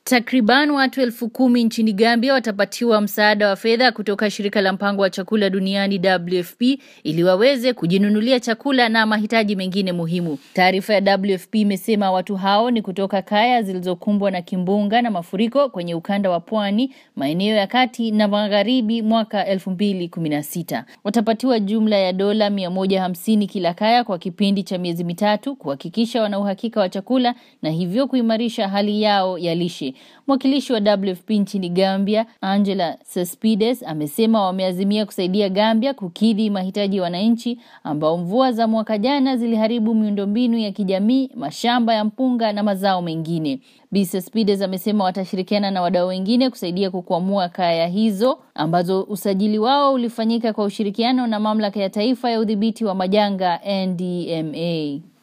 Takriban watu elfu kumi nchini Gambia watapatiwa msaada wa fedha kutoka shirika la mpango wa chakula duniani WFP ili waweze kujinunulia chakula na mahitaji mengine muhimu. Taarifa ya WFP imesema watu hao ni kutoka kaya zilizokumbwa na kimbunga na mafuriko kwenye ukanda wa pwani, maeneo ya kati na magharibi mwaka 2016. Watapatiwa jumla ya dola 150 kila kaya kwa kipindi cha miezi mitatu kuhakikisha wana uhakika wa chakula na hivyo kuimarisha hali yao ya lishe. Mwakilishi wa WFP nchini Gambia, Angela Cespedes, amesema wameazimia kusaidia Gambia kukidhi mahitaji ya wananchi ambao mvua za mwaka jana ziliharibu miundombinu ya kijamii, mashamba ya mpunga na mazao mengine. Bi Cespedes amesema watashirikiana na wadau wengine kusaidia kukwamua kaya hizo ambazo usajili wao ulifanyika kwa ushirikiano na mamlaka ya taifa ya udhibiti wa majanga NDMA.